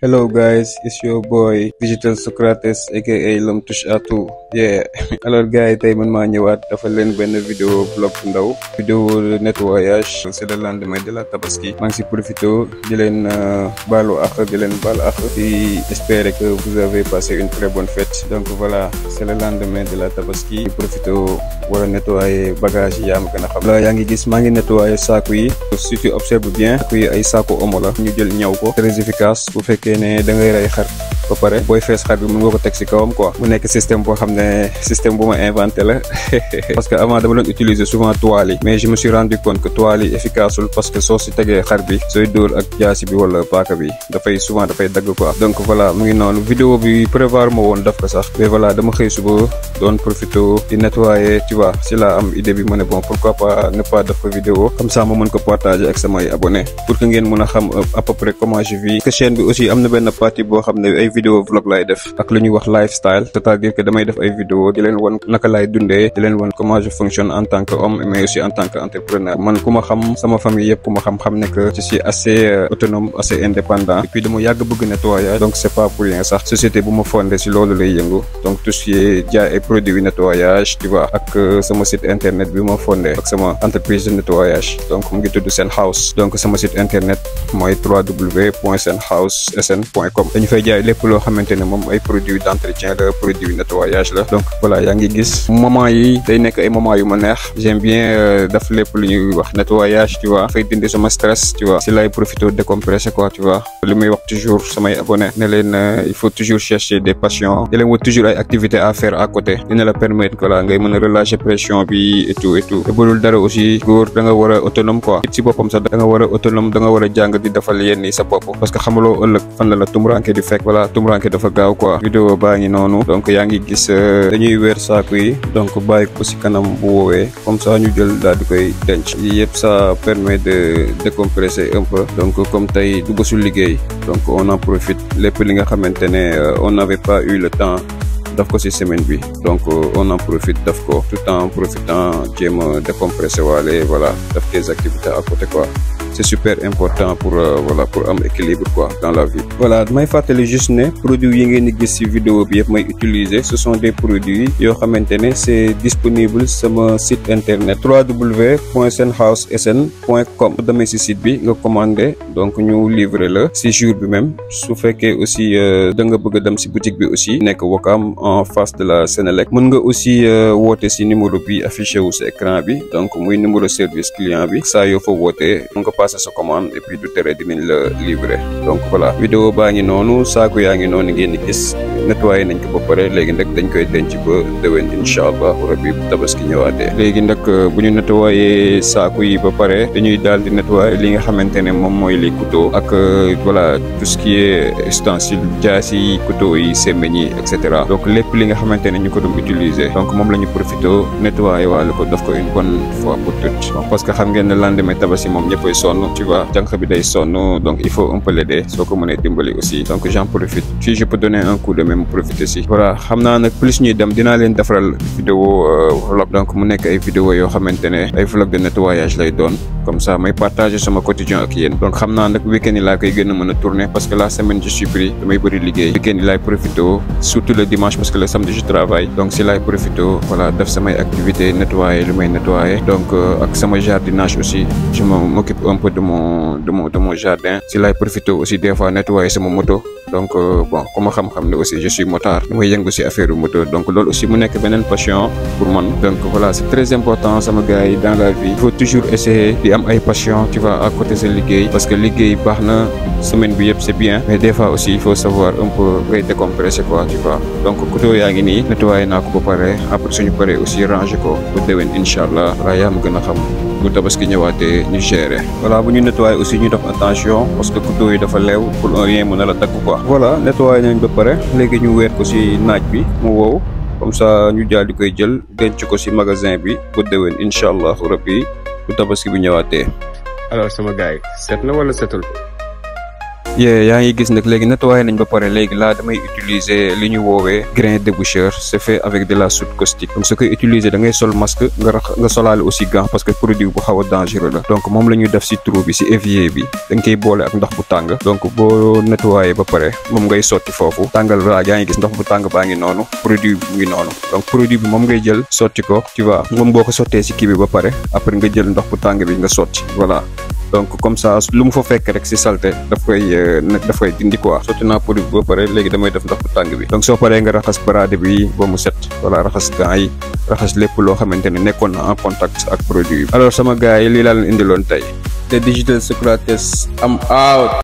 Hello guys, it's your boy Digital Socrates aka L'homme touche à tout yeah alors gars yi tey man maa ñëwaat dafa leen benn vidéo vlog bu ndaw vidéo de nettoyage c'est le lendemain de la tabaski maa ngi si profité di leen baalu ak di leen baal ak di espérer que vous avez passé une très bonne fête donc voilà c'est le lendemain de la tabaski di profité war a nettoyer bagage yi yaa ma gën a xam la yaa ngi gis maa ngi nettoyer saaku yi si tu observes bien saaku yi ay saaku omo la ñu jël ñaw ko très efficace bu fekkee ne da ngay rey xar ba pare booy fees xar bi mën nga ko teg si kawam quoi mu nekk système boo xam ne système bu ma inventé la parce que avant dama doon utiliser souvent toile yi mais je me suis rendu compte que toile yi efficaceul parce que soo si tegee xar bi sooy dóor ak jaasi bi wala paaka bi dafay souvent dafay dagg quoi donc voilà mu ngi noonu vidéo bi prévoir ma woon daf ko sax mais voilà dama xëy suba doon profité di nettoyer tu vois si la am idée bi ma ne bon pourquoi pas ne pas def ko vidéo comme ça ma mën ko partager ak samay abonnés pour que ngeen mën a xam à peu près comment je vis que chaîne bi aussi am na benn partie boo xam ne ay vidéo vlog lay def ak lu ñuy wax lifestyle c'est-à-dire que damay def ay vidéo di leen won naka laay dundee di leen won comment je fonctionne en tant que homme mais aussi en tant que entrepreneur man ku ma xam sama famille yëpp ku ma xam xam ne que je suis assez autonome assez indépendant et puis dama yàgg bëgg nettoyage donc c'est pas pour rien sax société bu ma fondé si loolu lay yëngu donc tout ce qui est jaay ay produits nettoyage tu vois ak sama site internet bi ma fondé ak sama entreprise de nettoyage donc mu ngi tudd Sen House donc sama site internet mooy www.senhousesn.com dañu fay jaay lépp loo xamante ne moom ay produits d'entretien la produits nettoyage la donc voilà yaa ngi gis moment yi day nekk ay moment yu ma neex j'aime bien daf lépp lu ñuy wax nettoyage tu vois fay dindi sama stress tu vois si lay profité décompresser quoi tu vois li muy wax toujours samay abonnés ne leen il faut toujours chercher des passions di leen wut toujours ay activités à faire à côté dina la permettre que la ngay mën a relâcher pression bi et tout et tout te budul dara aussi góor da nga war a autonome quoi it si boppam sax da nga war a autonome da nga war a jàng di defal yenn yi sa bopp parce que xamaloo ëllëg fan la la tumuranke di fekk voilà tumuranke dafa gaaw quoi vidéo baa ngi noonu donc yaa ngi gis dañuy weer saaku yi donc bàyyi ko ci kanam bu woowee comme ça ñu jël daal di koy denc yi yëpp ça permet de décompresser un peu donc comme tey du bésu liggéey donc on en profite lépp li nga xamante ne on n'avait pas eu le temps daf ko ci semaine bi donc on en profite daf ko tout en profitant jéem a décompresser waale voilà daf des activités à côté quoi c'est super important pour euh, voilà pour am équilibre quoi dans la vie voilà may fàttali juste ne produits yi ngeen di gis ci vidéo bi yëpp may utiliser ce sont des produits yoo xamante ne c'est disponible sama site internet www.senhousesn.com damay ci site bi nga commandé donc ñu livrer la ci jour bi même su fekkee aussi da nga bëgg a dem ci boutique bi aussi nekk Wakam en face de la Sénélec mën nga aussi woote ci numéro bi affiché wu ci écran bi donc muy numéro service client bi saa yoo fa wootee passer sa commande et puis du tere dinañ la livrer donc voilà vidéo baa ngi noonu saako yaa ngi noonu ngeen di gis nettoyé nañ ko ba pare léegi nag dañ koy denc ba déwén incha allah rabbi bu tabaski ñëwaatee léegi nag bu ñu nettoyé saako yi ba pare dañuy daal di nettoyer li nga xamante ne moom mooy les couteaux ak voilà tout ce qui est ustensile jaas yi couteaux yi semmeñ yi et cetera donc lépp li nga xamante ne ñu ko doon utiliser donc moom la ñu profité nettoyer waale ko daf ko une bonne fois pour toutes parce que xam ngeen ne lendemain tabaski moom ñëppay sonn tu vois jànq bi day sonn donc il faut un peu l'aider soo ko mënee dimbali aussi donc j'en profite si je peux donner un coup de même profiter si voilà xam naa nag plus ñuy dem dinaa leen defaral vidéo vlog donc mu nekk ay vidéo yoo xamante ne ay vlog de nettoyage lay doon comme ça may partager sama quotidien ak yéen donc xam naa nag week-end yi laa koy gën a mën a tourner parce que la semaine je suis pris damay bëri liggéey week-end yi laay profité surtout le dimanche parce que le samedi je travaille donc si laay profité voilà def samay activité nettoyer lu may nettoyer donc ak sama jardinage aussi je m'occupe un peu de mon de mon de mon jardin si laay profité aussi des fois nettoyer sama moto donc bon ku ma xam-xam ne aussi je suis motard damay yëngu si affaire moto donc loolu aussi mu nekk beneen passion pour man donc voilà c'est très important sama gars yi dans la vie il faut toujours essayer di am ay passion tu vois à côté sa liggéey parce que liggéey baax na semaine bi yëpp c'est bien mais des fois aussi il faut savoir un peu ngay décompresser quoi tu vois donc couteau yaa ngi nii nettoyer naa ko ba pare après suñu paree aussi ranger ko bu déwén incha allah waaye yaa ma gën a xam bu tabaski ñëwaatee ñu gérer voilà bu ñu nettoyer aussi ñu def attention parce que couteau yi dafa leew pour un rien mën a la dagg quoi voilà nettoyer nañ ba pare léegi ñu weer ko ci naaj bi mu wow comme ça ñu daal di koy jël denc ko ci magasin bi bu déwén incha allahu rabbi bu tabaski bi ñëwaatee alors sama gars yi set na wala setul yee yaa ngi gis nag léegi nettoyé nañ ba pare léegi laa damay utiliser li ñu woowee grain déboucheur c'est fait avec de la soude caustique donc su koy utiliser da ngay sol masque nga rax nga solaale aussi gant parce que produit bu xaw a dangereux la donc moom la ñuy def si trou bi si évier bi dañ koy boole ak ndox bu tàng donc boo nettoyé ba pare moom ngay sotti foofu tàngal voilà yaa ngi gis ndox bu tàng baa ngi noonu produit bi mu ngi noonu donc produit bi moom ngay jël sotti ko tu vois moom boo ko sottee si kii bi ba pare après nga jël ndox bu tàng bi nga sotti voilà donc comme ça lu mu fa fekk rek si salté daf koy daf koy dindi quoi sotti naa produit bi ba pare léegi damay def ndox bu tàng bi donc soo paree nga raxas baraade bi ba mu set voilà raxas gants yi raxas lépp loo xamante ne nekkoon na en contact ak produit bi alors sama gars yi lii laa leen indiloon tey The Digital Socrates am out